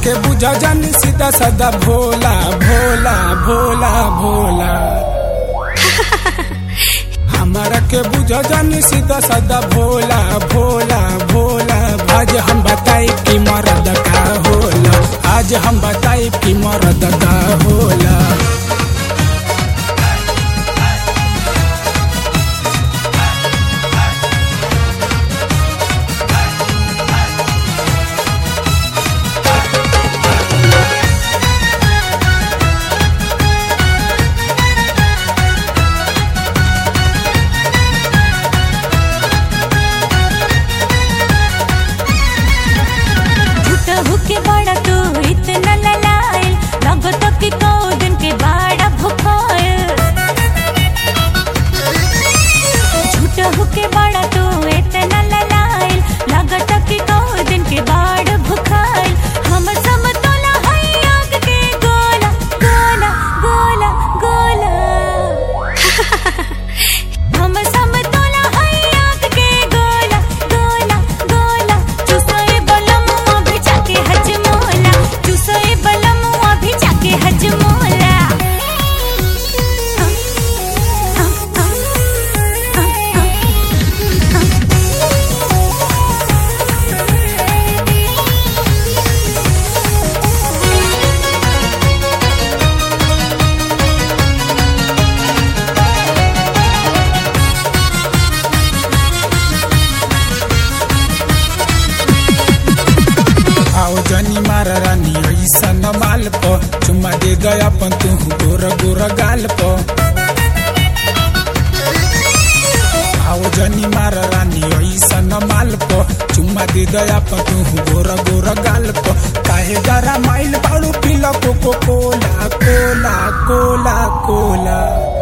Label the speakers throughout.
Speaker 1: के बुझा जान सीधा साधा भोला भोला भोला भोला हमारा के बुझा जान सीधा साधा भोला भोला भोला आज हम बताई कि मर्द का होला आज हम बताई कि मर्द का होला
Speaker 2: झूठा होके बड़ा तू इतना ललायल लगत कि कौ दिन के बड़ा भुखायल झूठा होके बड़ा तू इतना ललायल लगत कि कौ दिन के बड़ा भुखायल हम समतोला है आग के गोला गोला गोला गोला हम समतोला है आग के गोला गोला गोला चुसोए बलमुआ भी जाके हजमोला चुसोए बलमुआ भी जाके हजमोला
Speaker 1: आओ जनी मारा रानी ऐसा न माल प चुम्मा दे गया पन तू गोर गोर गाल प आओ जनी मारा रानी ऐसा न माल प चुम्मा दे गया पन तू गोर गोर गाल प काहे गरा माइल बाड़ू पीला कोको कोला कोला कोला कोला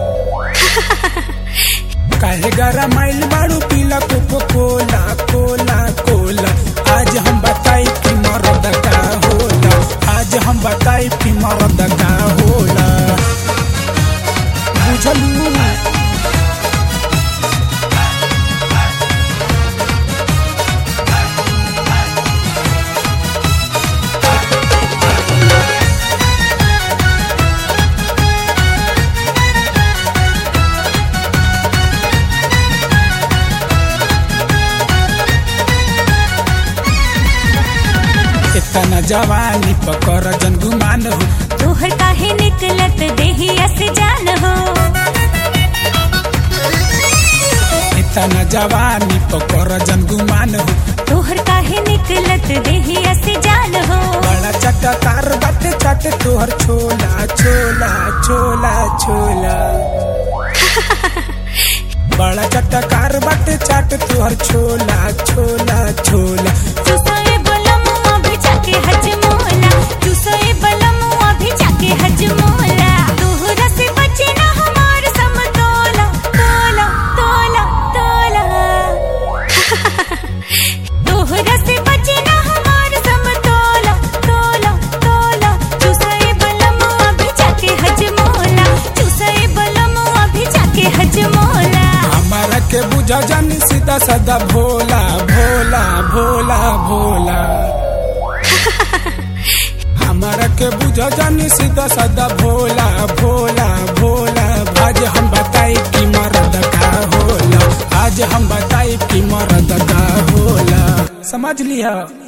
Speaker 1: काहे गरा माइल बाड़ू पीला कोको कोला कोला कोला आज हम बताई कि मर्द का होला आज हम बताई कि मर्द का होला बुझलू इतना जवानी पकर जन गुमान हो
Speaker 2: तोहर काहे निकलत देहिया से जान हो
Speaker 1: इतना जवानी पकर जन गुमान हो
Speaker 2: तोहर काहे निकलत देहिया से जान हो
Speaker 1: बड़ा चटकार बाटे चाटे तोहर छोला छोला छोला छोला बड़ा चटकार बाटे चाटे तोहर छोला छोला छोला
Speaker 2: चुसोए बलमुआ भी जाके हजमोला चुसोए बलमुआ भी जाके हजमोला तोहरा से बचे ना हमार समतोला तोला तोला तोला तोहरा से बचे ना हमार समतोला तोला तोला चुसोए बलमुआ भी जाके हजमोला चुसोए बलमुआ भी जाके हजमोला
Speaker 1: हमारा के बुझा जानी सीधा साधा भोला भोला भोला भोला हमारा के बुझा जानी सीधा साधा भोला भोला भोला आज हम बताई कि मर्द का होला आज हम बताई कि मर्द का होला समझ लिया